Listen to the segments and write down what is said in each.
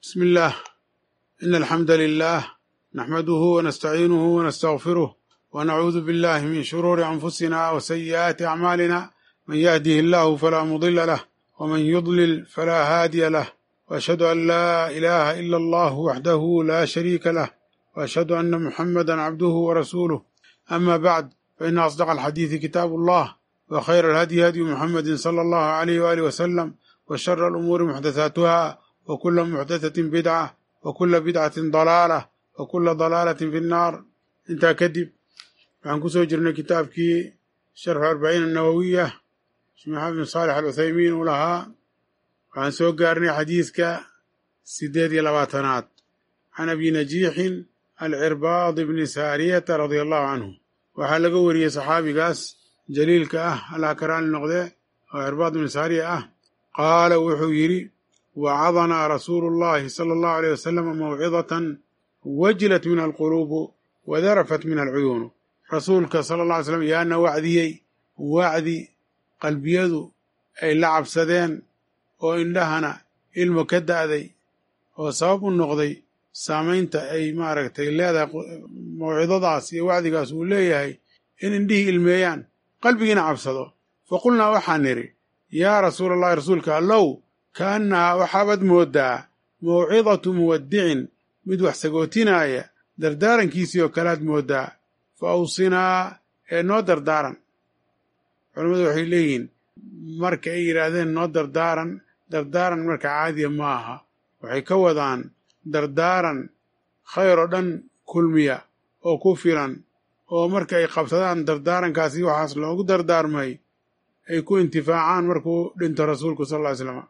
بسم الله إن الحمد لله نحمده ونستعينه ونستغفره ونعوذ بالله من شرور أنفسنا وسيئات أعمالنا من يهده الله فلا مضل له ومن يضلل فلا هادي له وأشهد أن لا إله إلا الله وحده لا شريك له وأشهد أن محمدا عبده ورسوله أما بعد فإن أصدق الحديث كتاب الله وخير الهدي هدي محمد صلى الله عليه وآله وسلم وشر الأمور محدثاتها وكل محدثة بدعة وكل بدعة ضلالة وكل ضلالة في النار intaa kadib waxaan ku soo jirnay kitaabkii sharxu arbaciin annawowiya sheekh maxamed bin saalex aluthaymiin uu lahaa waxaan soo gaarnay xadiiska sideed iyo labaatanaad can abi najiixin alcirbaad bni saariyata radia allahu canhu waxaa laga wariyey saxaabigaas jaliilka ah allah ka raali noqdee oo cirbaad bni saariya ah qaala wuxuu yidhi wacadanaa rasuulu llahi sala allahu aleyh wasalam mawcidatan wajilat min alquluubu wadarafat min alcuyuunu rasuulka sala alla alay slam yaana wacdiyey wacdi qalbiyadu ay la cabsadeen oo indhahana ilmo ka da'day oo sabab u noqday saamaynta ay maaragtay leedahay mawcidadaas iyo wacdigaas uu leeyahay in indhihii ilmeeyaan qalbigiina cabsado fa qulnaa waxaan nidhi yaa rasuula allahi rasuulka allow kaannahaa waxaabaad mooddaa mawcidatu muwaddicin mid wax sagootinaaya dardaarankiisii oo kalead mooddaa fa awsinaa ee noo dardaaran culammadu waxay leeyihiin marka ay yidhaahdeen noo dardaaran dardaaran marka caadiya ma aha waxay ka wadaan dardaaran khayr oo dhan kulmiya oo ku filan oo marka ay qabsadaan dardaarankaasi waxaas loogu dardaarmay ay ku intifaacaan markuu dhinto rasuulku sal ll ly slam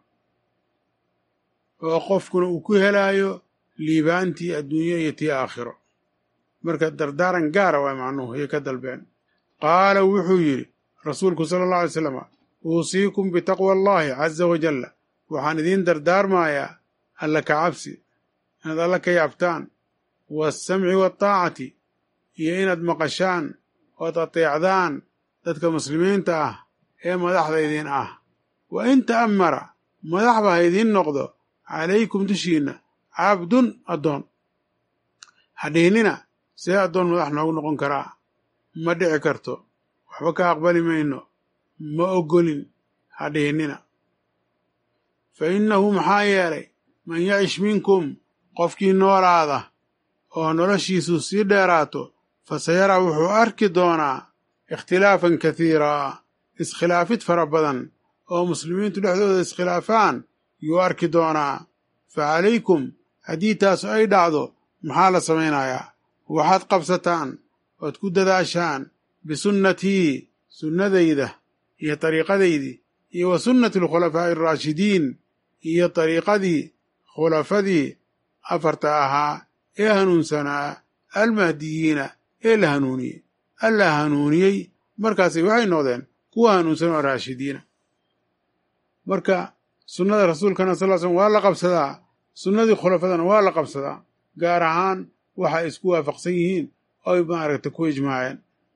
oo qofkuna uu ku helaayo liibaantii adduunyo iyo tii aakhiro marka dardaaran gaara waa macnuhu ayay ka dalbeen qaala wuxuu yidhi rasuulku sala allahu alay slam uusiikum bitaqwa allahi caza wajalla waxaan idiin dardaarmayaa alla ka cabsi inaad alla ka yaabtaan waasamci waataacati iyo inaad maqashaan ood ateecdaan dadka muslimiinta ah ee madaxda idiin ah wa in ta'ammara madaxba ha idiin noqdo calaykum dushiinna cabdun addoon hadhiinina see addoon madax noogu noqon karaa ma dhici karto waxba ka aqbali mayno ma oggolin hadhiinina fa innahu maxaa yeelay man yacish minkum qofkii noolaada oo noloshiisu sii dheeraato fa sayara wuxuu arki doonaa ikhtilaafan kathiiraa iskhilaafid fara badan oo muslimiintu dhexdooda iskhilaafaan yuu arki doonaa fa calaykum haddii taasu ay dhacdo maxaa la samaynayaa waxaad qabsataan ood ku dadaashaan bisunnatii sunnadayda iyo dariiqadaydii iyo wa sunnati alkhulafaa'i alraashidiin iyo dariiqadii khulafadii afarta ahaa ee hanuunsanaa almahdiyiina ee la hanuuniyey alla hanuuniyey markaasay waxay noqdeen kuwa hanuunsan oo raashidiina marka sunnada rasuulkana sal l slm waa la qabsadaa sunnadii khulafadana waa la qabsadaa gaar ahaan waxa ay isku waafaqsan yihiin oo ay maaragta ku ijmaaceen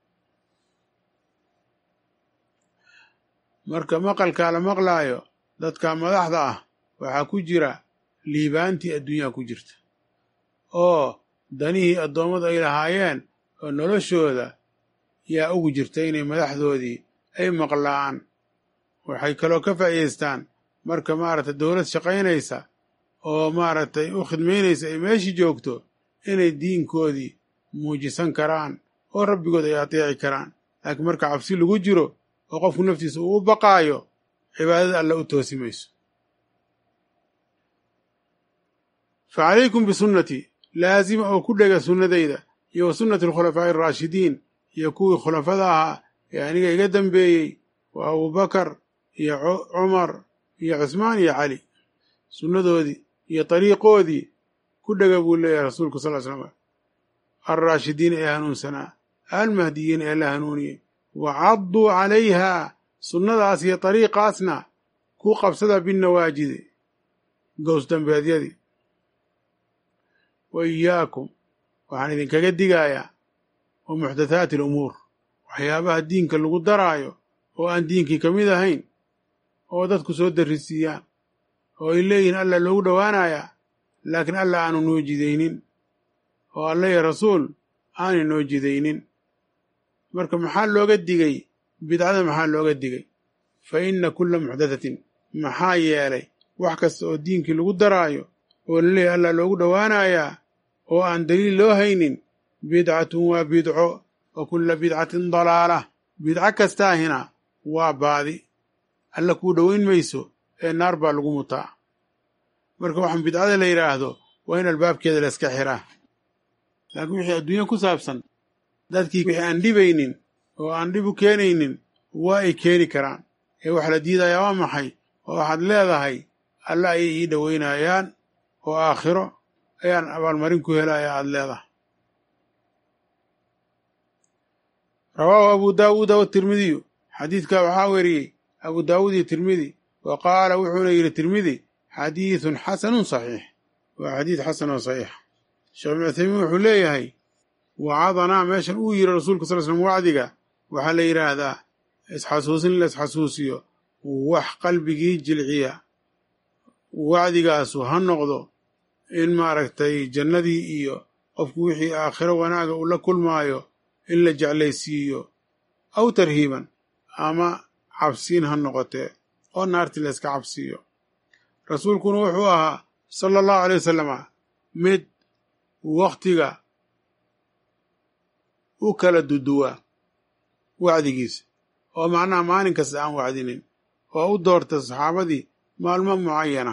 marka maqalkaa la maqlaayo dadka madaxda ah waxaa ku jira liibaantii adduunyaha ku jirta oo danihii addoommadu ay lahaayeen oo noloshooda yaa ugu jirta inay madaxdoodii ay maqlaan waxay kaloo ka faa'iidaystaan marka maaragtay dowlad shaqaynaysa oo maaragtay u khidmaynaysa ay meeshii joogto inay diinkoodii muujisan karaan oo rabbigood ay ateeci karaan laakiin marka cabsi lagu jiro oo qofku naftiisa uu u baqaayo cibaadada alla u toosi mayso fa calaykum bisunnatii laasima oo ku dhega sunnadayda iyo wa sunnati alkhulafaa'i araashidiin iyo kuwii khulafada ahaa ee aniga iga dambeeyey waa abubakar iyo cumar iyo cusmaan iyo cali sunnadoodii iyo dariiqoodii ku dhega buu leeyahay rasuulku sal ly slam alraashidiina ee hanuunsanaa almahdiyiina ee la hanuuniyey wa cadduu calayhaa sunnadaas iyo dariiqaasna ku qabsada binnawaajidi gows dambeedyadii wa iyaakum waxaan idinkaga digayaa wa muxdathaati alumuur waxyaabaha diinka lagu daraayo oo aan diinkii ka mid ahayn oo dadku soo darrisiiyaan oo ay leeyihiin alla loogu dhowaanayaa laakiin alla aanu noo jidaynin oo alla iyo rasuul aanay noo jidaynin marka maxaa looga digay bidcada maxaa looga digay fa inna kulla muxdathatin maxaa yeelay wax kasta oo diinkii lagu daraayo oo laleeyahy allah loogu dhowaanayaa oo aan daliil loo haynin bidcatun waa bidco wa kulla bidcatin dalaala bidco kastaahina waa baadi alla kuu dhowayn mayso ee naar baa lagu mutaa marka waxaan bidcada la yidhaahdo waa in albaabkeeda la iska xiraa laakiin wixii adduunya ku saabsan dadkii wixii aan dhibaynin oo aan dhib u keenaynin waa ay keeni karaan ee waxa la diidayaa waa maxay oo waxaad leedahay alla ayay ii dhowaynayaan oo aakhiro ayaan abaalmarin ku helaya aada leedahay rawaahu abu daawuuda watirmidiyu xadiidkaa waxaa weriyey abu daawuud iyo tirmidi wa qaala wuxuuna yidhi tirmidi xadiidun xasanun saxiix waa xadiid xasan oo saxiix sheekh ibnu cuthaymiin wuxuu leeyahay wacadanaa meeshan uu yidhi rasuulka sal slm wacdiga waxaa la yidhaahdaa isxasuusin la isxasuusiyo wax qalbigii jilciya wacdigaasu ha noqdo in maaragtay jannadii iyo qofku wixii aakhiro wanaaga uu la kulmaayo in la jeclaysiiyo aw tarhiiban ama cabsiin ha noqotee oo naartii la yska cabsiiyo rasuulkuna wuxuu ahaa sala allahu alay wasalama mid wakhtiga u kala duduwa wacdigiisa oo macnaha maalin kasta aan wacdinin oo u doorta saxaabadii maalmo mucayana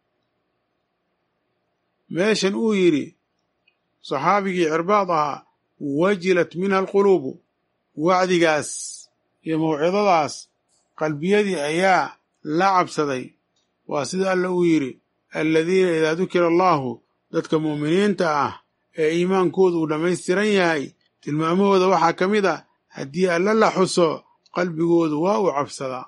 meeshan uu yidhi saxaabigii cirbaad ahaa wajilat minha alquluubu wacdigaas iyo mawcidadaas qalbiyadii ayaa la cabsaday waa sida alla uu yidhi aladiina idaa dukira allaahu dadka mu'miniinta ah ee iimaankoodu uu dhammaystiran yahay tilmaamahooda waxaa ka mid a haddii alla la xuso qalbigoodu waa uu cabsadaa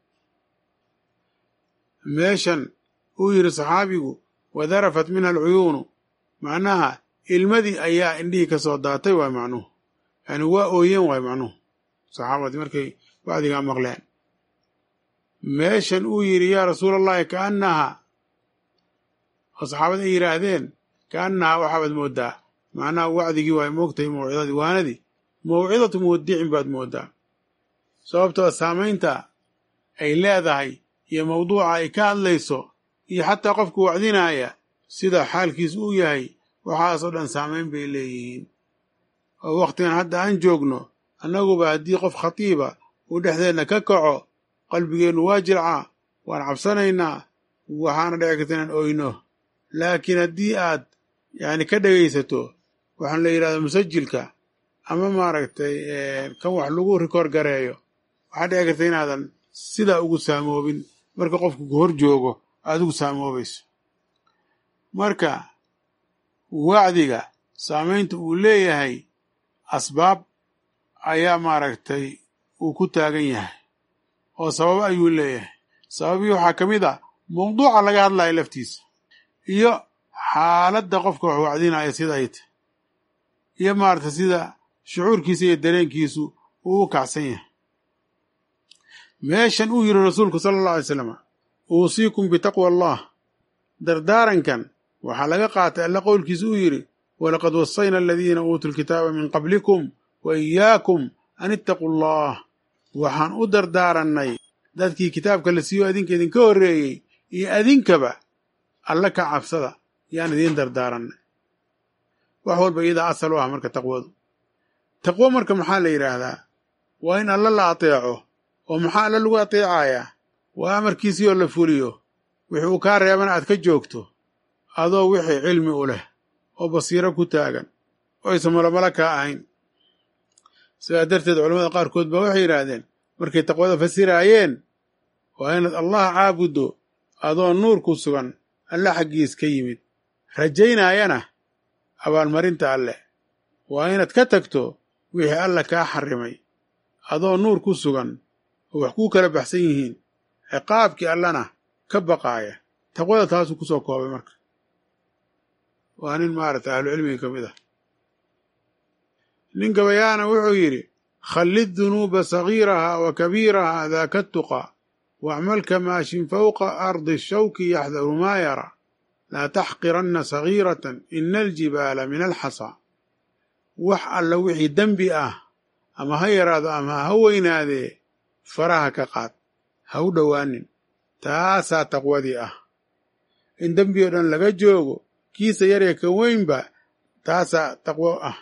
meeshan uu yidhi saxaabigu wadarafat minha alcuyuunu macnaha ilmadii ayaa indhihii ka soo daatay waay macnuhu yani waa ooyeen waay macnuhu saxaabadii markay wacdigaa maqleen meeshan uu yidhi yaa rasuula allahi kaannaha oo saxaabada ay yidhaahdeen kaannaha waxaabaad mooddaa macnaha wacdigii waay moogtahay mawcidadii waanadii mawcidatu muwadicin baad mooddaa sababtoo saamaynta ay leedahay iyo mawduuca ay ka hadlayso iyo xataa qofka wacdinaaya sida xaalkiis uu yahay waxaasoo dhan saamayn bay leeyihiin oo wakhtigan hadda aan joogno annaguba haddii qof khatiiba uu dhexdeenna ka kaco qalbigeennu waa jilcaa waan cabsanaynaa waxaana dhici karta inaan oyno laakiin haddii aad yacni ka dhegaysato waxaan la yidhahdaa musajilka ama maaragtay kan wax lagu rikoor gareeyo waxaa dhici karta inaadan sidaa ugu saamoobin marka qofku ku hor joogo aad ugu saamoobayso marka wacdiga saamaynta uu leeyahay asbaab ayaa maaragtay uu ku taagan yahay oo sababo ayuu leeyahay sababii waxaa ka mid a mawduuca laga hadlayo laftiisa iyo xaaladda qofka wax wacdinaya sida ay tahy iyo maaragtay sida shucuurkiisa iyo dareenkiisu uu u kacsan yahay meeshan uu yidhi rasuulku sala allah alay slam uusiikum bitaqwa allah dardaarankan waxaa laga qaatay alla qowlkiisa uu yidhi walaqad wasayna aladiina uutuu lkitaaba min qablikum wa iyaakum an ittaquu allah waxaan u dardaarannay dadkii kitaabka la siiyo adinka idinka horreeyey iyo adinkaba alla ka cabsada yaan idiin dardaarannay wax walba iyadaa asal u ah marka taqwadu taqwo marka maxaa la yidhaahdaa waa in alla la ateeco oo maxaa alla lagu ateecayaa waa amarkiisii oo la fuliyo wixii uu kaa reebana aad ka joogto adoo wixii cilmi u leh oo basiiro ku taagan oo aysan malomalo kaa ahayn sidaa darteed culamada qaarkood baa waxay yidhaahdeen markay taqwada fasiraayeen waa inaad allah caabuddo adoo nuur ku sugan alle xaggiis ka yimid rajaynaayana abaalmarinta alleh waa inaad ka tagto wixii alla kaa xarrimay adoo nuur ku sugan oo wax kuu kala baxsan yihiin ciqaabkii allana ka baqaaya taqwada taasuu ku soo koobay marka waa nin maaragtay ahlucilmiga ka mid ah nin gabayaana wuxuu yidhi khallid dunuuba sagiiraha wa kabiiraha daaka tuqa wacmal kamaashin fawqa ardi shawki yaxdaru maa yara laa taxqiranna sagiiratan ina aljibaala min alxasa wax alla wixii dembi ah ama ha yaraado ama ha weynaadee faraha ka qaad ha u dhowaanin taasaa taqwadii ah in dembi oo dhan laga joogo kiisa yaree ka weynba taasaa taqwo ah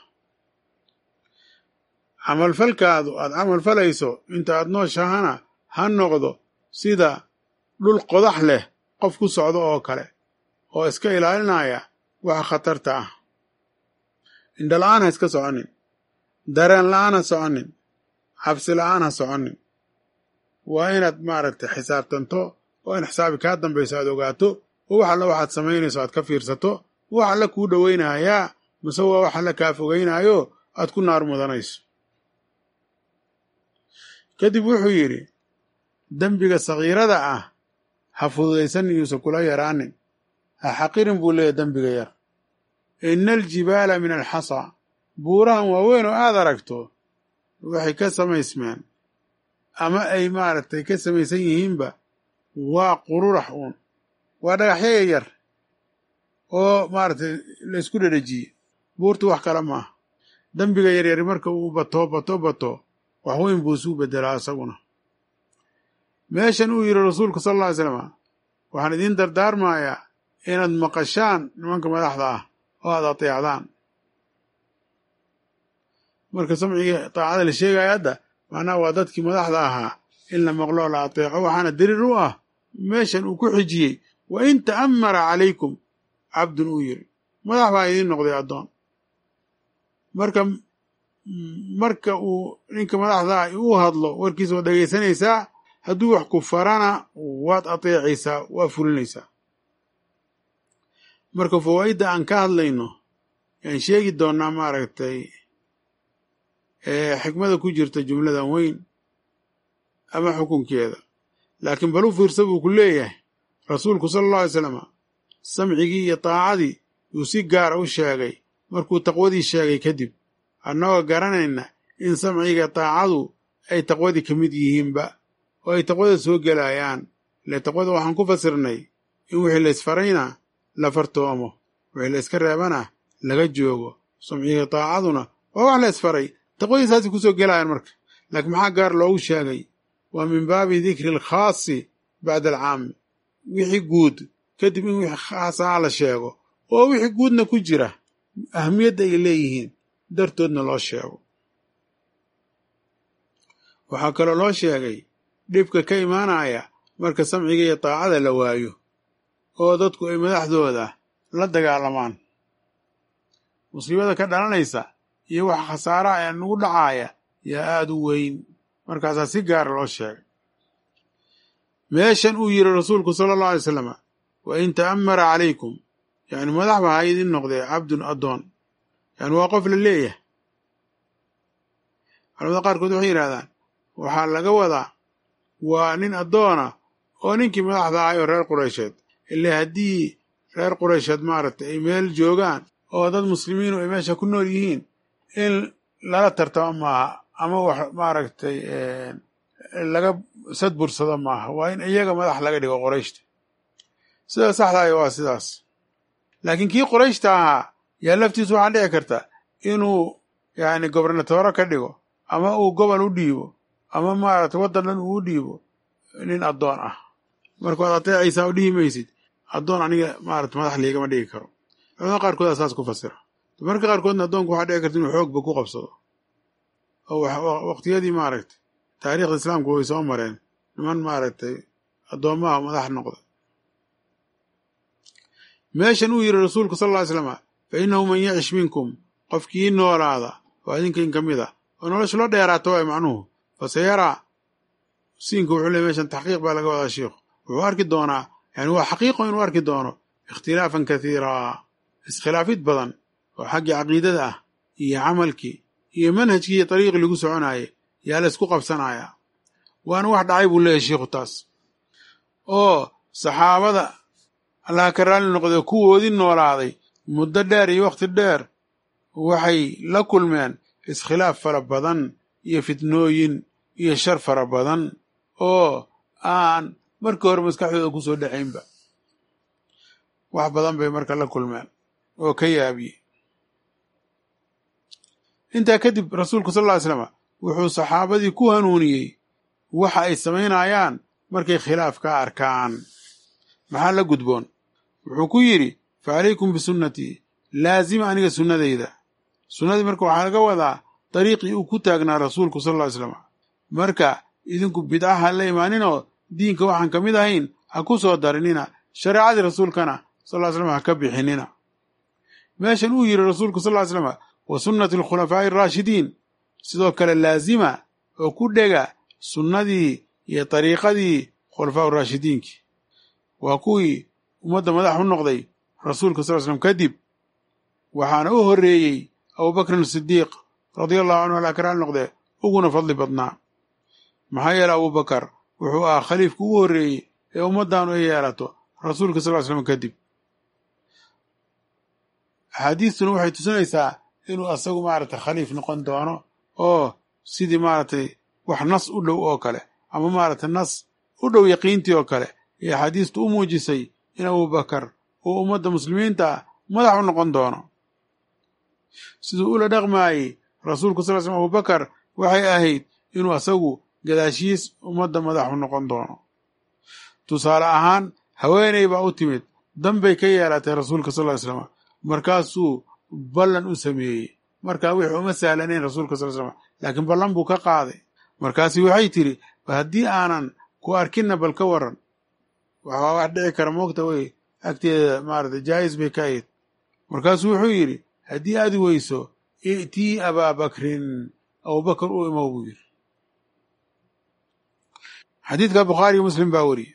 camalfalkaadu aad camal falayso inta aad nooshahana ha noqdo sida dhul qodax leh qof ku socdo oo kale oo iska ilaalinaya waxa khatarta ah indhala-aan ha iska soconin dareen la-aan ha soconin cabsi la-aan ha soconin waa inaad maaragtay xisaabtanto oo in xisaabi kaa dambayso aad ogaato oo wax alla waxaad samaynayso aad ka fiirsato wax alla kuu dhowaynayaa mase waa wax alla kaa fogaynaayo aad ku naar mudanayso kadib wuxuu yidhi dembiga sagiirada ah ha fududaysanin yuusan kula yaraanin ha xaqirin buu leeyahy dembiga yar ina aljibaala min alxasa buurahan waaweyn oo aad aragto waxay ka samaysmeen ama ay maaragtay ka samaysan yihiinba waa qururax uun waa dhagaxyo yaryar oo maaragtay la isku dhedhejiye buurtu wax kale maaha dembiga yaryari marka uu bato bato bato wax weyn buu isuu beddelaa isaguna meeshan uu yidhi rasuulku sala alla ly slama waxaan idiin dardaarmayaa inaad maqashaan nimanka madaxda ah oo aad ateecdaan marka samcigii taacada la sheegaya hadda macnaha waa dadkii madaxda ahaa in la maqlo la ateeco waxaana dariir u ah meeshan uu ku xijiyey wa in ta'ammara calaykum cabdun uu yidhi madax baa idiin noqday addoon marka marka uu ninka madaxdaa uu hadlo warkiisa waad dhegaysanaysaa hadduu wax ku farana waad ateecaysaa waa fulinaysaa marka fawaa'idda aan ka hadlayno yaan sheegi doonnaa maaragtay xikmada ku jirta jumladan weyn ama xukunkeeda laakiin bal u fiirsa buu ku leeyahay rasuulku sala allahu alay slama samcigii iyo taacadii yuu si gaara u sheegay markuu taqwadii sheegay kadib annagoo garanayna in samciga taacadu ay taqwadii ka mid yihiinba oo ay taqwada soo gelayaan ile taqwada waxaan ku fasirnay in wixii la isfarayna la fartoomo wixii la iska reebana laga joogo samciga taacaduna waa wax la isfaray taqwadii saasay kusoo gelayaan marka laakiin maxaa gaar loogu sheegay waa min baabi dikri alkhaasi bacda alcaami wixii guud kadib in wixii khaasaha la sheego oo wixii guudna ku jira ahamiyadda ay leeyihiin dartoodna loo sheego waxaa kaloo loo sheegay dhibka ka imaanaya marka samciga iyo taacada la waayo oo dadku ay madaxdooda la dagaalamaan musiibada ka dhalanaysa iyo wax khasaaraha ee nagu dhacaaya yaa aada u weyn markaasaa si gaara loo sheegay meeshan uu yidhi rasuulku sala allahu alay slama wa in ta'ammara calaykum yacni madax ba ha idin noqdee cabdun addoon yani waa qof la leeyahay culamada qaarkood waxay yidhahdaan waxaa laga wadaa waa nin addoona oo ninkii madaxda ahay oo reer qureysheed ile haddii reer qureysheed maaragtay ay meel joogaan oo dad muslimiinu ay meesha ku nool yihiin in lala tartamo maaha ama wax maaragtay laga sadbursado maaha waa in iyaga madax laga dhigo qorayshta sida saxdaaya waa sidaas laakiin kii qorayshta ahaa yaa laftiisu waxaa dhici karta inuu yani gobernatooro ka dhigo ama uu gobol u dhiibo ama maaragtay waddan dhan uu u dhiibo nin addoon ah marka waad ateecaysaa oo dhihi maysid addoon aniga maarata madax liigama dhigi karo culamada qaarkoodaa saas ku fasira marka qaarkoodna addoonku waxaa dhici karta inuu xoogba ku qabsado oo waqtiyadii maaragtay taariikhda islaamku way soo mareen niman maaragtay addoommaha madax noqda meeshan uu yidhi rasuulku sal ll ly slama fa innahu man yacish minkum qofkii noolaada oo idinkan ka mid a oo nolosha loo dheeraata waay macnuhu faseyaraa siinka wuxuu leey meshan taxqiiq baa laga wadaa shiikhu wuxuu arki doonaa yani waa xaqiiqo inuu arki doono ikhtilaafan kathiiraa iskhilaafid badan oo xaggii caqiidada ah iyo camalkii iyo manhajkii iyo dariiqii lagu soconaaye yaa la isku qabsanaya waana wax dhacay buu leeyahy shiikhu taas oo saxaabada allaha ka raalli noqdee kuwoodii noolaaday muddo dheer iyo wakhti dheer waxay la kulmeen iskhilaaf fara badan iyo fitnooyin iyo shar fara badan oo aan markii hore maskaxdooda ku soo dhacaynba wax badan bay marka la kulmeen oo ka yaabiyey intaa kadib rasuulku sal ll ly slam wuxuu saxaabadii ku hanuuniyey waxa ay samaynayaan markay khilaaf ka arkaan maxaa la gudboon wuxuu ku yidhi fa calaykum bisunnatii laazima aniga sunnadayda sunnadii marka waxaa laga wadaa dariiqii uu ku taagnaa rasuulku sal ll ly slam marka idinku bidca ha la imaaninoo diinka waxaan ka mid ahayn ha ku soo darinina shareecadii rasuulkana sal ly slam ha ka bixinina meeshan uu yidhi rasuulku sal ly slam wa sunnati alkhulafaa'i araashidiin sidoo kale laazima oo ku dhega sunnadii iyo dariiqadii khulafaa uraashidiinkii waa kuwii ummadda madax u noqday rasuulka sal slam kadib waxaana u horreeyey abubakrin sidiiq radia allahu canhu alaa karaal noqdee uguna fadli badnaa maxaa yeele abubakar wuxuu ahaa khaliifka ugu horreeyey ee ummaddaanu ay yeelato rasuulka sal ly slam kadib axaadiistuna waxay tusinaysaa inuu asagu maaragtay khaliif noqon doono oo sidii maaragtay wax nas u dhow oo kale ama maaragtay nas u dhow yaqiintii oo kale iyo axaadiistu u muujisay in abubakar uu ummadda muslimiinta ah madax u noqon doono siduu ula dhaqmaayey rasuulku sal l slm abubakar waxay ahayd inuu asagu gadaashiis ummadda madax u noqon doono tusaale ahaan haweeney baa u timid danbay ka yeelatay rasuulka sal ly slam markaasuu ballan u sameeyey markaa wixii uma sahlanayn rasuulka sal slam laakiin ballan buu ka qaaday markaasi waxay tidhi ba haddii aanan ku arkinna bal ka waran waxaa wax dhici kara moogta wey agteeda maarata jaayis bay ka ahayd markaasuu wuxuu yidhi haddii aad weyso i'tii abaabakrin abubakar u imow buu yidhi xadiidka bukhaariyo muslim baa weriye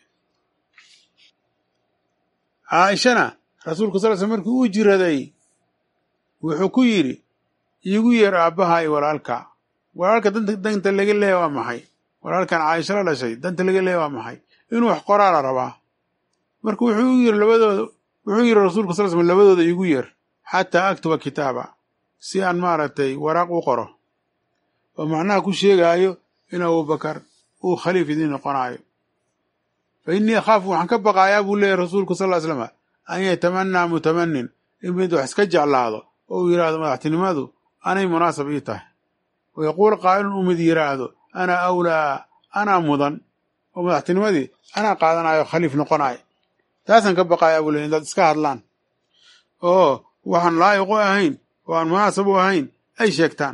caaishana rasuulku sal sl markii uu jiraday wuxuu ku yidhi iigu yeer aabbaha iyo walaalka walaalka danta danta laga leeya waa maxay walaalkan caaisha la dhashay danta laga leeya waa maxay inuu wax qoraa la rabaa marka wuxuu u yiri labadooda wuxuu yidhi rasuulku sal slam labadooda iigu yeer xataa aktuba kitaaba si aan maaragtay waraaq u qoro oo macnaha ku sheegaayo in abubakar uu khaliif idiin noqonaayo fa innii akhaafu waxaan ka baqaayaa buu leeyahy rasuulku sal ly slama an yatamanaa mutamanin in mid wax iska jeclaado oo uu yidhaahdo madaxtinimadu anay munaasab ii tahay wa yaquul qaa'ilun uu mid yidhaahdo ana awlaa anaa mudan oo madaxtinimadii anaa qaadanayo khaliif noqonayo taasaan ka baqaayaa buu leey indaad iska hadlaan oo waxaan laa'iq u ahayn oo aan munaasab u ahayn ay sheegtaan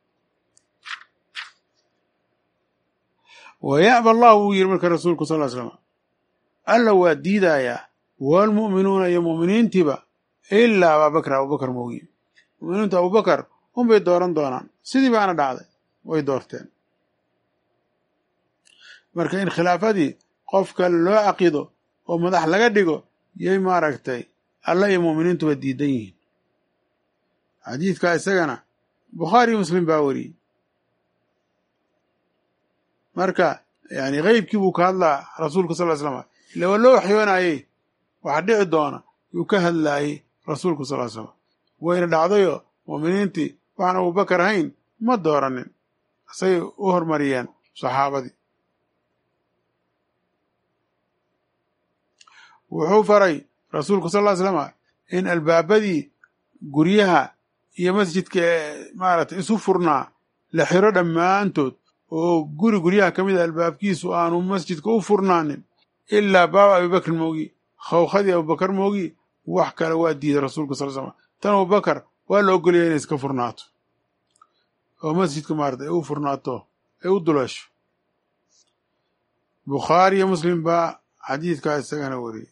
wa ya'ba allahu wuu yidhi marka rasuulku sal ly slam alla waa diidayaa waalmu'minuuna iyo mu'miniintiiba ilaa abaabakr abubakar moogiye mu'miniintu abubakar unbay dooran doonaan sidii baana dhacday way doorteen marka in khilaafadii qof kale loo caqido oo madax laga dhigo yay maaragtay alla iyo mu'miniintuba diidan yihiin xadiidkaa isagana bukhaari iyo muslim baa weriyey marka yani keybkii buu ka hadlaa rasuulka sal ly slam ila waa loo waxyoonayey waxa dhici doona yuu ka hadlaayey rasuulku sal ly slam wayna dhacdayoo mu'miniintii waxaan abubakar ahayn ma dooranin isagay u hormariyeen saxaabadii wuxuu faray rasuulku sal ly slama in albaabadii guryaha iyo masjidka ee maaragtay isu furnaa la xiro dhammaantood oo guri guryaha ka mid a albaabkiisu aanu masjidka u furnaanin ilaa baaba abibakrin moogi khawkhadii abubakar moogi wax kale waa diiday rasuulka sal slam tan abubakar waa la ogolaya inay iska furnaato oo masjidka maarata ay u furnaato ay u dulasho bukhaari iyo muslim baa xadiidkaa isagana wariyey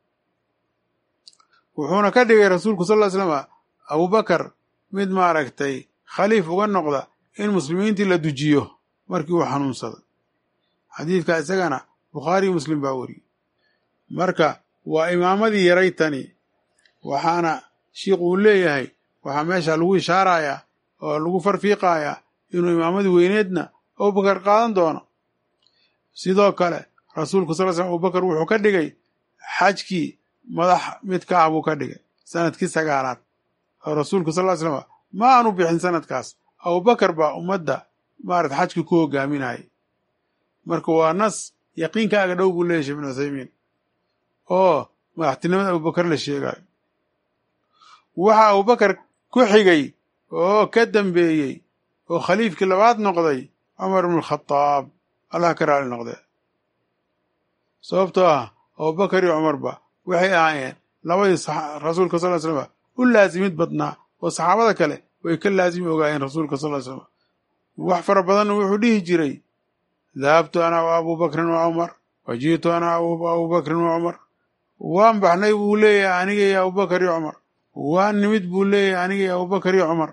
wuxuuna ka dhigay rasuulku sal ly slama abubakar mid maaragtay khaliif uga noqda in muslimiintii la dujiyo markii uu xanuunsaday xadiidkaa isagana bukhaariyo muslim baa weriyey marka waa imaamadii yaray tani waxaana shiikhu uu leeyahay waxaa meesha lagu ishaarayaa oo lagu farfiiqayaa inuu imaamadii weyneedna abubakar qaadan doono sidoo kale rasuulku sal slam abubakar wuxuu ka dhigay xajkii madax mid ka ah buu ka dhigay sanadkii sagaalaad oo rasuulku sal ly slama ma aanu bixin sanadkaas abubakar baa ummadda maarata xajkii ku hogaaminayay marka waa nas yaqiinkaaga dhow buu leeyahy shee ibnu uthaymiin oo madaxtinimada abubakar la sheegayo waxa abubakar ku xigay oo ka dambeeyey oo khaliifkii labaad noqday cumar ibnu alkhadaab allah ka raali noqdee sababtoo ah abubakar iyo cumarba waxay ahaayeen labadii rasuulka sal ly slama u laasimid badnaa oo saxaabada kale way ka laasimi ogaayeen rasuulka sal ly slama wax fara badanna wuxuu dhihi jiray dahabtu ana wa abubakrin wa cumar wa ji'tu ana abubakrin wa cumar waan baxnay buu leeyahay aniga iyo abubakar iyo cumar waan nimid buu leeyahay aniga iyo abubakar iyo cumar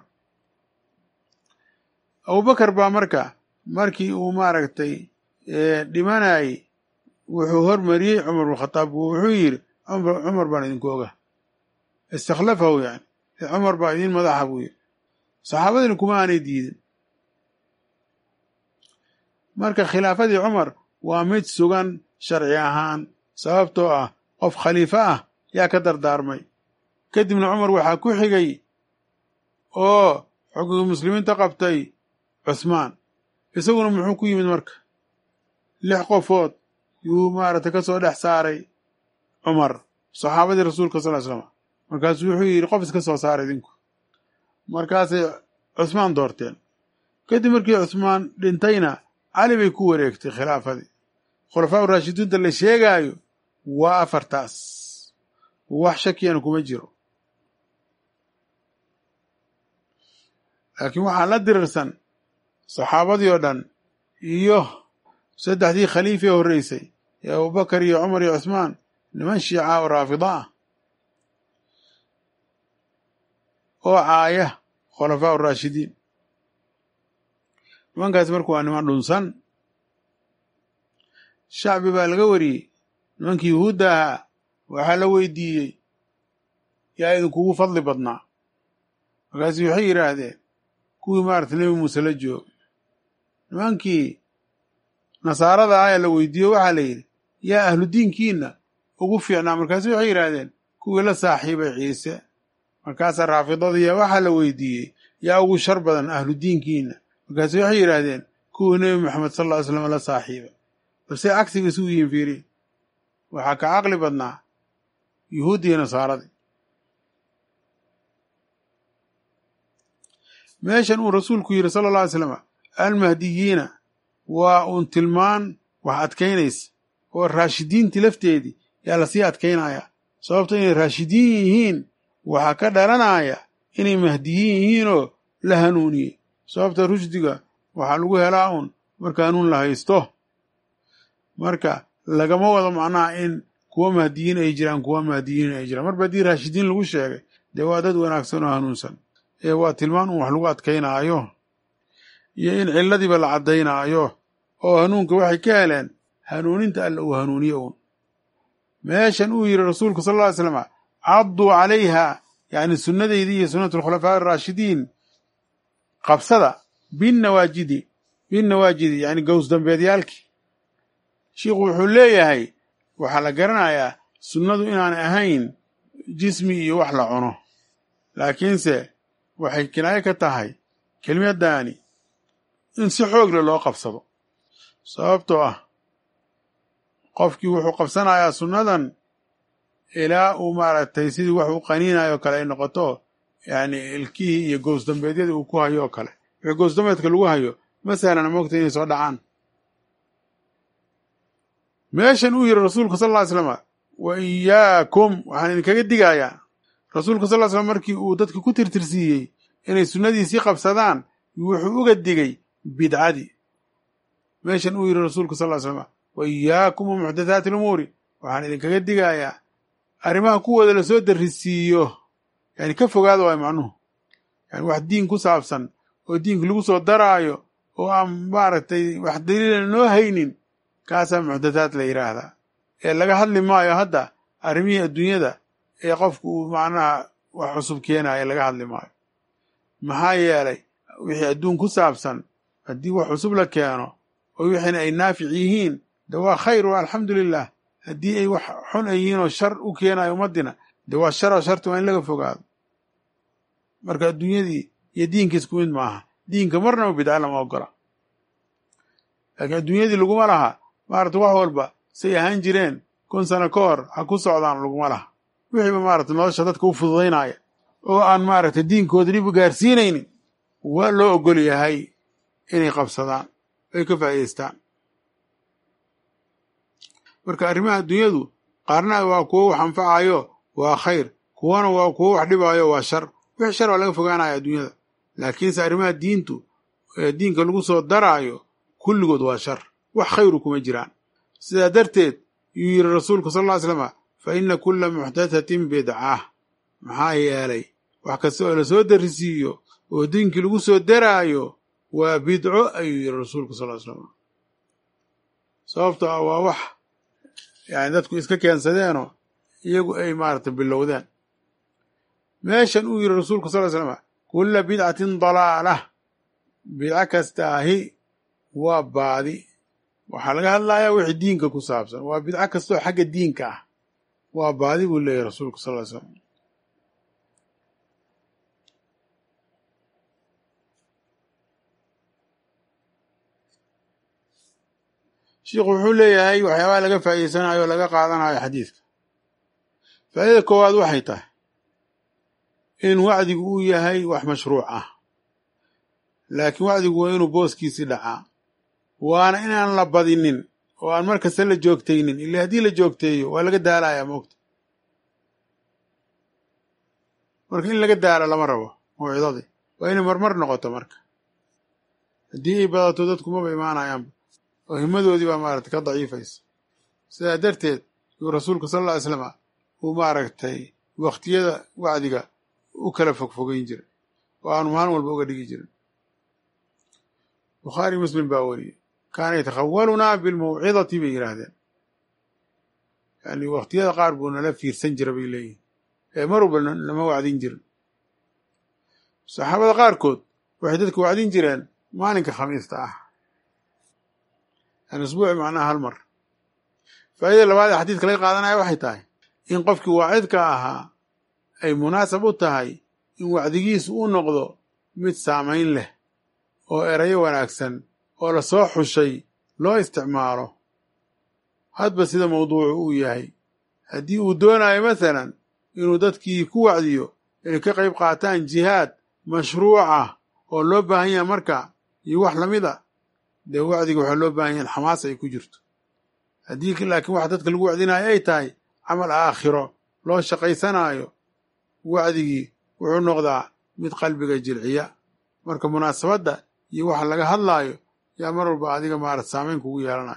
abubakar baa marka markii uu maaragtay dhimanayay wuxuu hormariyey cumar bnkhadaab wuxuu yidhi cumar baan idinku oga istakhlafahu yani cumar baa idin madaxa buu yidhi saxaabadiina kuma aanay diidin marka khilaafadii cumar waa mid sugan sharci ahaan sababtoo ah qof khaliifo ah yaa ka dardaarmay kadibna cumar waxaa ku xigay oo xukunkii muslimiinta qabtay cusmaan isaguna muxuu ku yimid marka lix qofood yuu maaragtay ka soo dhex saaray cumar saxaabadii rasuulka sal ly slam markaasuu wuxuu yidhi qof iska soo saara idinku markaasay cusmaan doorteen kadib markii cusmaan dhintayna cali bay ku wareegtay khilaafadii khulafaa raashidiinta la sheegaayo waa afartaas wax shakiyana kuma jiro laakiin waxaa la dirirsan saxaabadii oo dhan iyo saddexdii khaliifee horreysay ee abubakar iyo cumar iyo cusmaan niman shiica oo raafida ah oo caaya khulafaa raashidiin nimankaasi marka waa niman dhunsan shacbi baa laga wariyey nimankii yuhuudda ahaa waxaa la weydiiyey yaa idinkugu fadli badnaa markaasu waxay yidhaahdeen kuwii maarata nebi muuse la joogay nimankii nasaarada ah ee la weydiiyo waxaa la yidhi yaa ahlu diinkiina ugu fiicnaa markaasu waxay yidhaahdeen kuwii la saaxiibay ciise markaasaa raafidadiya waxaa la weydiiyey yaa ugu shar badan ahlu diinkiina markaasu waxay yidhaahdeen kuwii nebi moxamed sal lla ly slam la saaxiibay balse cagsiga isugu yihin fiiri waxaa ka caqli badnaa yuhuuddi iyo nasaaradii meeshan uu rasuulku yidhi sala alla alay slam almahdiyiina waa uun tilmaan wax adkaynaysa oo raashidiintii lafteedii yaa lasii adkaynayaa sababto inay raashidiin yihiin waxaa ka dhalanaya inay mahdiyiin yihiinoo la hanuuniyey sababta rushdiga waxaa lagu helaa uun marka hanuun la haysto marka lagama wado macnaha in kuwa mahdiyiin ay jiraan kuwa mahdiyiin ay jiraan marba haddii raashidiin lagu sheegay dee waa dad wanaagsan oo hanuunsan ee waa tilmaan un wax lagu adkaynaayo iyo in cilladiiba la caddaynaayo oo hanuunka waxay ka heleen hanuuninta alla uu hanuuniye uun meeshan uu yidhi rasuulku sal alla ly slam cadduu calayha yacni sunnadaydii iyo sunnatu alkhulafaa araashidiin qabsada binnawaajidi binnawaajidi yacni gows dambeedyaalkii shiikhu wuxuu leeyahay waxaa la garanayaa sunnadu inaan ahayn jismi iyo wax la cuno laakiinse waxay kinaayo ka tahay kelimaddaani in si xoogle loo qabsado sababtoo ah qofkii wuxuu qabsanayaa sunnadan ilaa uu maaragtay sidii wax u qaniinayo kale ay noqoto yacni ilkihii iyo gows dambeedyadii uu ku hayo oo kale wixii gows dambeedka lagu hayo ma sahlana moogta inay soo dhacaan meeshan uu yidhi rasuulku sal ll ly slama wa iyaakum waxaan idinkaga digayaa rasuulku sal ly slam markii uu dadka ku tirtirsiiyey inay sunnadiisii qabsadaan wuxuu uga digay bidcadii meeshan uu yidhi rasuulku sal ly slama wa iyaakum wa muxdathaati alumuuri waxaan idinkaga digayaa arrimaha kuwooda lasoo darrisiiyo yani ka fogaada waay macnuhu yani wax diin ku saabsan oo diinka lagu soo daraayo oo aan maaragtay wax daliila noo haynin kaasaa muxdathaad la yidhaahdaa ee laga hadli maayo hadda arrimihii adduunyada ee qofku uu macnaha wax cusub keenaya laga hadli maayo maxaa yeelay wixii adduun ku saabsan haddii wax cusub la keeno oo wixiina ay naafic yihiin de waa khayr waa alxamdu lilah haddii ay wax xun ay yihiin oo shar u keenayo ummadina de waa shar oo sharti waa in laga fogaado marka adduunyadii iyo diinka isku mid maaha diinka marnaba bidca lama ogola laakiin adduunyadii laguma laha maarata wax walba say ahaan jireen kun sano ka hor ha ku socdaan laguma laha wixiiba maaragtay nolosha dadka u fududaynaya oo aan maaragtay diinkooda dhib u gaarsiinaynin waa loo ogol yahay inay qabsadaan ay ka faa'idaystaan marka arrimaha adduunyadu qaarna waa kuwo wax anfacayo waa khayr kuwana waa kuwo wax dhibaayo waa shar wixii shar waa laga fogaanaya adduunyada laakiinse arrimaha diintu ee diinka lagu soo daraayo kulligood waa shar wax khayru kuma jiraan sidaa darteed yuu yidhi rasuulku sal ll ly slama fa inna kulla muxdathatin bidcah maxaa yeelay wax kasta oo la soo darisiiyo oo diinkii lagu soo daraayo waa bidco ayuu yidhi rasuulku sal ly slam sababto ah waa wax yani dadku iska keensadeenoo iyagu ay maaragtay bilowdeen meeshan uu yidhi rasuulku sal ly slama kulla bidcatin dalaalah bidco kastaahi waa baadi waxaa laga hadlayaa wixii diinka ku saabsan waa bidco kastoo xagga diinka ah waa baadi buu leeyahy rasuulku sal ly slam sheikhu wuxuu leeyahay waxyaabaha laga faa'iideysanayo o laga qaadanayo xadiidka faa'idada koowaad waxay tahay in wacdigu uu yahay wax mashruuc ah laakiin wacdigu waa inuu booskiisii dhacaa waana inaan la badinin oo aan mar kasta la joogtaynin ila haddii la joogteeyo waa laga daalayaa moogta marka in laga daalo lama rabo mawcidadii waa inay marmar noqoto marka haddii ay badato dadku maba imaanayaanba oo himadoodii baa maaragtay ka daciifaysa sidaa darteed yuu rasuulku sala alla ly slama uu maaragtay wakhtiyada wacdiga u kala fogfogeyn jiray oo aanu maalin walba uga dhigi jirin bukhaari muslim baa weriyey kaana yatakhawalunaa bilmawcidati bay yidhaahdeen yani wakhtiyada qaar buu nala fiirsan jira bay leeyihin ee mar walba nama wacdin jirin saxaabada qaarkood waxay dadka wacdin jireen maalinka khamiista ah yani usbuuci macnaha hal mar faa'idada labaad ee xadiidka laga qaadanaya waxay tahay in qofkii waacidka ahaa ay munaasab u tahay in wacdigiisu u noqdo mid saamayn leh oo erayo wanaagsan oo la soo xushay loo isticmaalo hadba sida mawduucu uu yahay haddii uu doonayo masalan inuu dadkii ku wacdiyo inay ka qayb qaataan jihaad mashruucah oo loo baahan yahay marka iyo wax lamid a dee wacdiga waxaa loo baahan yahay xamaas ay ku jirto haddii laakiin waxa dadka lagu wacdinayo ay tahay camal aakhiro loo shaqaysanaayo wacdigii wuxuu noqdaa mid qalbiga jilciya marka munaasabadda iyo waxa laga hadlaayo yaa mar walba adiga maarata saamayn kugu yeelanayo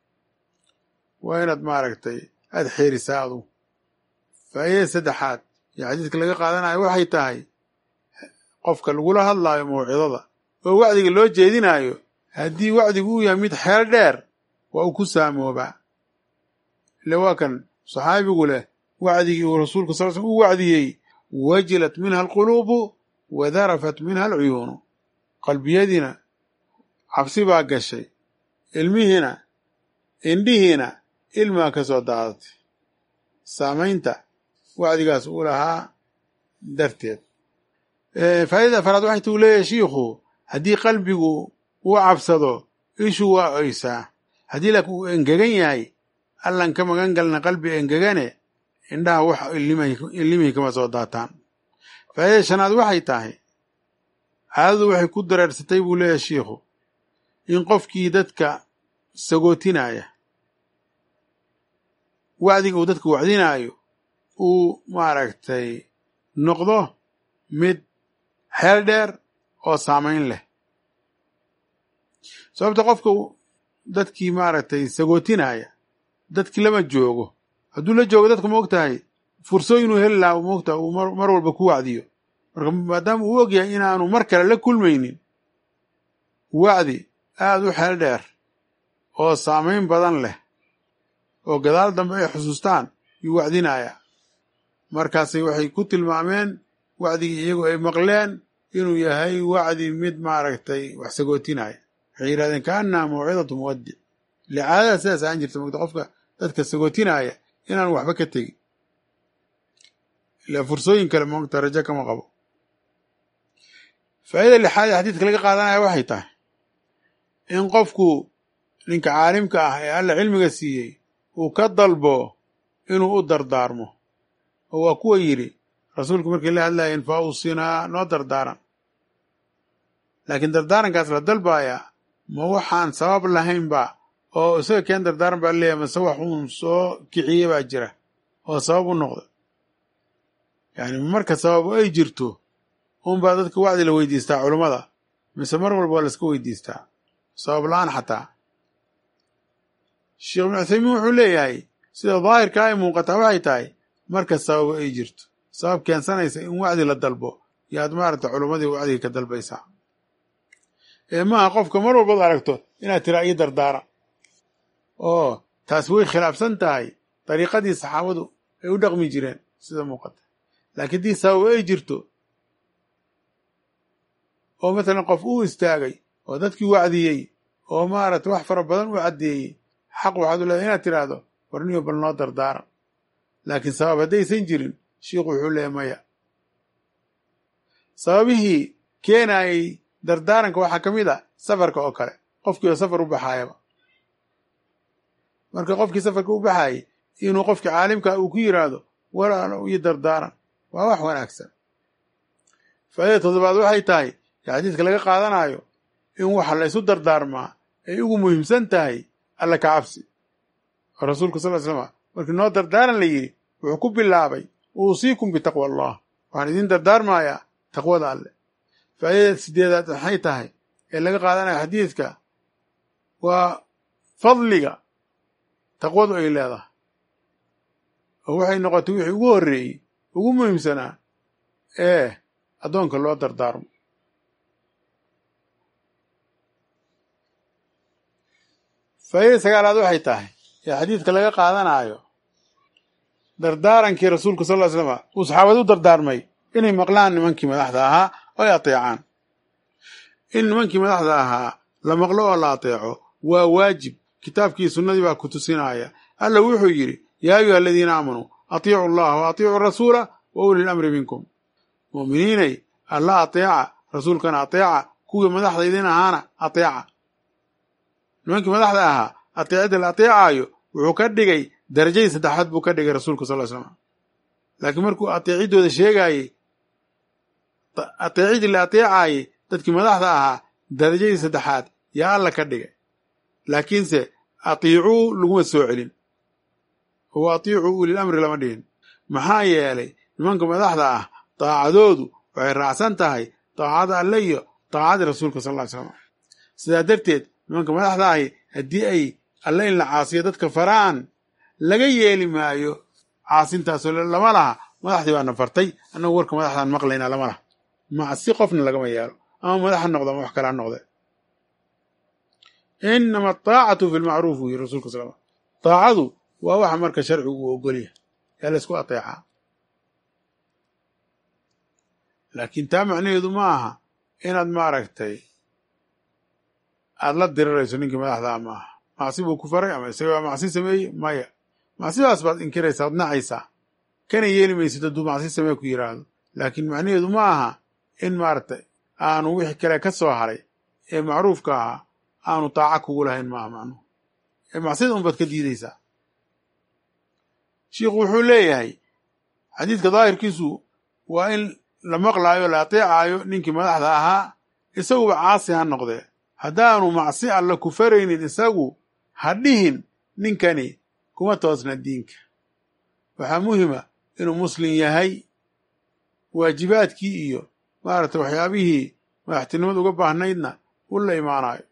waa inaad maaragtay aada xeerisaa adu faa'idada saddexaad iyo xadiidka laga qaadanayo waxay tahay qofka lagula hadlaayo mawcidada oo wacdiga loo jeedinaayo haddii wacdigu uu yahay mid xeel dheer waa uu ku saamoobaa ile waa kan saxaabigu leh wacdigii uu rasuulku sal slm u wacdiyey wajilat minha alquluubu wa darafat minha alcuyuunu qalbiyadiina cabsi baa gashay ilmihiina indhihiina ilmaa ka soo daadatay saamaynta wacdigaas uu lahaa darteed faa'idada afaraad waxay tuu leeyahay shiikhu haddii qalbigu uu cabsado ishu waa oysaa haddii laakiin uu engegan yahay allan ka magan galna qalbi engegane indhaha wax illimihii kama soo daataan faa'idada shanaad waxay tahay caadadu waxay ku dareersatay buu leeyahay shiikhu in qofkii dadka sagootinaya wacdiga uu dadka wacdinaayo uu maaragtay noqdo mid xeel dheer oo saamayn leh sababta qofka dadkii maaragtay sagootinaya dadkii lama joogo hadduu la joogo dadku ma og tahay fursooyin uu heli lahaa moogtaha uu mar walba ku wacdiyo marka maadaama uu og yahay inaanu mar kale la kulmaynin wacdi aada u xeel dheer oo saamayn badan leh oo gadaal dambe ay xusuustaan yuu wacdinaya markaasay waxay ku tilmaameen wacdigii iyagu ay maqleen inuu yahay wacdi mid maaragtay wax sagootinaya waxay yidhahdeen kaannaha mawcidatu muwaddic licaadada sidaas aan jirta mogta qofka dadka sagootinaya inaanu waxba ka tegin ila fursooyin kale moogta rajo kama qabo faa'ida lixaad ee xadiidka laga qaadanaya waxay tahay in qofku ninka caalimka ah ee alla cilmiga siiyey uu ka dalbo inuu u dardaarmo oo waa kuwa yidhi rasuulku markii la hadlayeen fa awsinaa noo dardaaran laakiin dardaarankaas la dalbayaa ma waxaan sabab lahaynba oo isaga keen dardaaran baa leeyahay mase wax uun soo kiciye baa jira oo sabab u noqda yacni marka sababu ay jirto unbaa dadka wacdi la weydiistaa culummada mise mar walba waa laska weydiistaa sabab la-aan xataa sheekh ibnu cuthaymiin wuxuu leeyahay sida daahirka ay muuqataa waxay tahay marka sababu ay jirto sabab keensanaysa in wacdi la dalbo yaad maaragta culummadii wacdiga ka dalbaysaa ee maaha qofka mar walbaad aragto inaad tiraa ii dardaara oo taas way khilaafsan tahay dariiqadii saxaabadu ay u dhaqmi jireen sida muuqata laakiin dii sababo ay jirto oo matalan qof uu istaagay oo dadkii wacdiyey oo maaragta wax fara badan u caddeeyey xaq waxaad u leedahay inaad tidhaahdo warniyo bal noo dardaaran laakiin sabab haddaysan jirin shiikhu wuxuu leeyahy maya sababihii keenayay dardaaranka waxaa ka mid a safarka oo kale qofkii oo safar u baxaayaba marka qofkii safarka u baxaayay inuu qofkii caalimka uu ku yidhaahdo walaalo iyo dardaaran waa wax wanaagsan faa'iida toddobaad waxay tahay ee xadiidka laga qaadanayo in waxa la ysu dardaarmaa ay ugu muhiimsan tahay alla ka cabsi oo rasuulku sal ly slama markii noo dardaaran la yidhi wuxuu ku bilaabay uusiikum bitaqwa allah waxaan idiin dardaarmayaa taqwada alle faa'iidada sideedaad waxay tahay ee laga qaadanayo xadiidka waa fadliga taqwadu ay leedahay oo waxay noqotay wixii ugu horreeyey ugu muhiimsanaa ee addoonka loo dardaarmo faa'iida sagaalaad waxay tahay ee xadiidka laga qaadanayo dardaarankii rasuulku sal ly slama uu saxaabada u dardaarmay inay maqlaan nimankii madaxda ahaa oo ay ateecaan in nimankii madaxda ahaa la maqlo oo la ateeco waa waajib kitaabkii sunnadii baa ku tusinaya alla wuxuu yidhi yaa ayuha aladiina aamanuu atiicu allaha wa atiicu rasuula wa uli lamri minkum mu'miniinay alla ateeca rasuulkana ateeca kuwii madaxda idin ahaana ateeca nimankii madaxda ahaa ateecidda la ateecaayo wuxuu ka dhigay darajadii saddexaad buu ka dhigay rasuulka sal ly slam laakiin markuu ateeciddooda sheegaayey ateecidii la ateecaayey dadkii madaxda ahaa darajadii saddexaad yaa alla ka dhigay laakiinse atiicuu laguma soo celin oo atiicuu ulil amri lama dhihin maxaa yeelay nimanka madaxda ah daacadoodu waxay raacsan tahay daacada alle iyo daacadii rasuulka sal ly slam sidaa darteed nimanka madaxda ahi haddii ay alle in la caasiyo dadka faraan laga yeeli maayo caasintaasoo lama laha madaxdii baana fartay annagu warka madaxdaan maqlaynaa lama laha macsi qofna lagama yeelo ama madax ha noqdo ama wax kale ha noqde inama ataacatu fi lmacruuf uu yiri rasulka sal taacadu waa waxa marka sharcigu uu ogolyahay yaa laysku ateecaa laakiin taa macnaheedu ma aha inaad maaragtay aada la dirirayso ninkii madaxdaa ma aha macsi buu ku faray ama isaga baa macsi sameeyey maya macsidaas baad inkiraysaa ad nacaysaa kana yeeli maysid hadduu macsi samee ku yidhaahdo laakiin macnaheedu ma aha in maaragtay aanu wixii kale ka soo haray ee macruufka ahaa aanu taaca kugu lahayn maaha macnuhu ee macsida unbaad ka diidaysaa shiikhu wuxuu leeyahay xadiidka daahirkiisu waa in la maqlaayo la ateecaayo ninkii madaxda ahaa isaguba caasi ha noqdee haddaanu macsi alla ku faraynin isagu ha dhihin ninkani kuma toosna diinka waxaa muhima inuu muslim yahay waajibaadkii iyo maaragtay waxyaabihii madaxtinimada uga baahnaydna u la imaanayo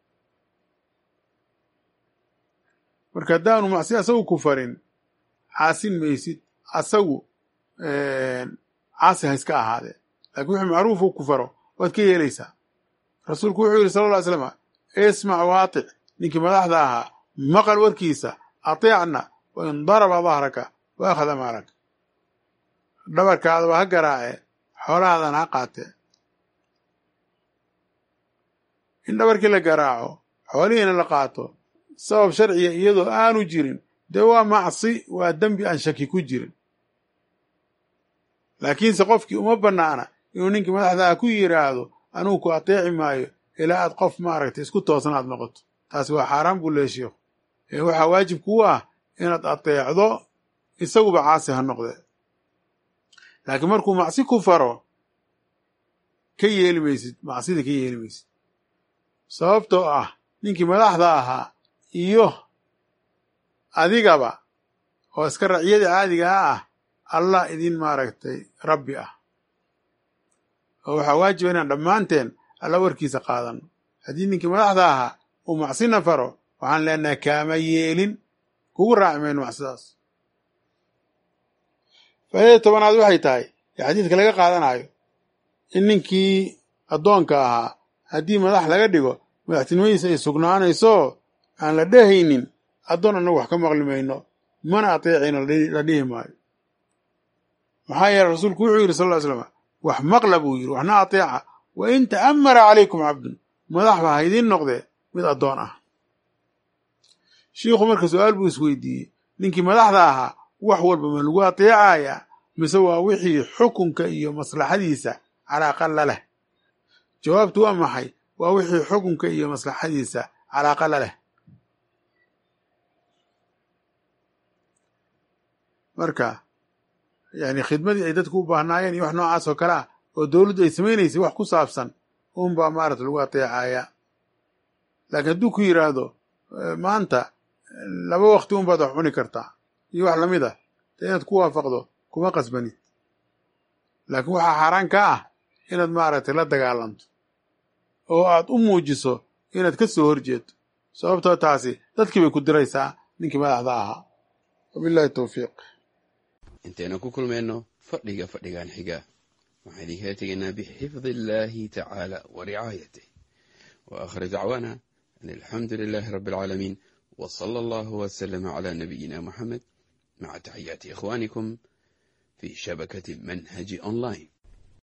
marka haddaanu macsi asagu ku farin caasin maysid asagu caasi ha iska ahaadee laakiin wixii macruufu ku faro waad ka yeelaysaa rasuulku wuxuu yidhi sala lla ly slama ismac waatic ninkii madaxda ahaa maqal warkiisa ateecna wa in daraba dahraka wa akhada maalaka dhabarkaadaba ha garaace xoolahaadana ha qaatee in dhabarkii la garaaco xoolihiina la qaato sabab sharciga iyadoo aanu jirin dee waa macsi waa dembi aan shaki ku jirin laakiinse qofkii uma bannaana inuu ninkii madaxdaa ku yidhaahdo anugu ku ateeci maayo ilaa aad qof maaragtay isku toosnaad noqoto taasi waa xaaraan buu leeya sheikhu ee waxaa waajib kuu ah inaad ateecdo isaguba caasi ha noqde laakiin markuu macsi ku faro ka yeeli maysid macsida ka yeeli maysid sababtoo ah ninkii madaxda ahaa iyo adigaba oo iska raciyada caadigaa ah allah idin maaragtay rabbi ah oo waxaa waajiba inaan dhammaanteen alla warkiisa qaadano haddii ninkii madaxda ahaa uu macsina faro waxaan leenahay kaama yeelin kugu raaci mayno macsidaas faa'idada tobanaad waxay tahay ee xadiidka laga qaadanayo in ninkii addoonka ahaa haddii madax laga dhigo madaxtinimadiisa ay sugnaanayso aan la dhehaynin addoon annagu wax ka maqli mayno mana ateecayno la dhihi maayo maxaa yeele rasuulku wuxuu yidhi sal ll ly slam wax maqla buu yidhi waxna ateeca wa in ta'ammara calaykum cabdun madaxba ha idiin noqdee mid addoon ah shiikhu marka su-aal buu isweydiiyey ninkii madaxda ahaa wax walba ma lagu ateecayaa mise waa wixii xukunka iyo maslaxadiisa calaaqa la leh jawaabtu waa maxay waa wixii xukunka iyo maslaxadiisa calaaqa la leh marka yani khidmadii ay dadku u baahnaayeen iyo wax noocaas oo kale ah oo dowladdu ay samaynaysay wax ku saabsan unbaa maarata lagu ateecayaa laakiin hadduu ku yidhaahdo maanta laba wakti unbaad wax cuni kartaa iyo wax lamid ah dee inaad ku waafaqdo kuma qasbanid laakiin waxaa xaaraan ka ah inaad maaragtay la dagaalanto oo aad u muujiso inaad ka soo horjeedo sababtoo taasi dadkii bay ku diraysaa ninkii madaxda ahaa wabillahi towfiiq intaynu ku kulmayno fadhiga fadhigan xiga waxaan idinkala tegaynaa bixifdi illaahi tacaala wa ricaayatih wa aakhir dacwaana an alxamdu lilaahi rabbi alcaalamiin wa sala allahu wasalama calaa nabiyina moxamed maca taxiyaati ikhwaanikum fi shabakati manhaji online